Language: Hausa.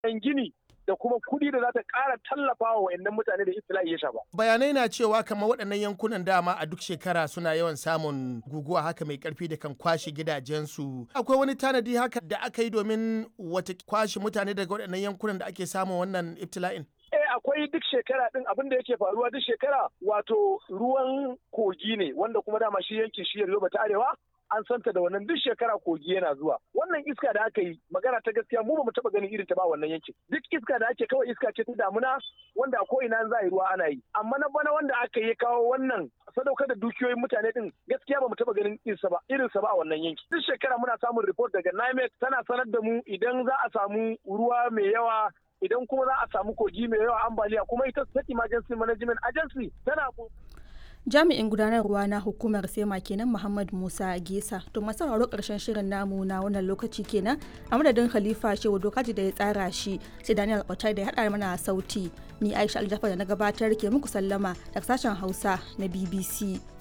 gini da kuma kuɗi da za ta ƙara tallafa wa wayannan mutane da iftila'i ya shafa. Bayanai na cewa kamar waɗannan yankunan dama a duk shekara suna yawan samun guguwa haka mai ƙarfi da kan kwashe gidajensu. Akwai wani tanadi haka da aka yi domin wata kwashe mutane daga waɗannan yankunan da ake samun wannan iftila'in? Eh akwai duk shekara din abin da yake faruwa duk shekara wato ruwan kogi ne wanda kuma dama shi yankin shi Yoruba ta Arewa an santa da wannan duk shekara kogi yana zuwa wannan iska da aka yi magana ta gaskiya mu ba mu taba ganin irin ta ba wannan yankin duk iska da ake kawai iska ce ta damuna wanda a ko'ina za a yi ruwa ana yi amma na bana wanda aka yi kawo wannan sadaukar da dukiyoyin mutane din gaskiya ba mu taba ganin irinsa ba irinsa ba a wannan yanki duk shekara muna samun report daga NIMET tana sanar da mu idan za a samu ruwa mai yawa idan kuma za a samu kogi mai yawa ambaliya kuma ita state emergency management agency tana jami'in gudanarwa na hukumar sema kenan muhammad musa gesa to masu sauraro karshen shirin namu na wannan lokaci kenan a madadin khalifa shehu dokaji da ya tsara shi sai daniel otai da ya haɗa mana sauti ni aisha aljafa da na gabatar ke muku sallama daga sashen hausa na bbc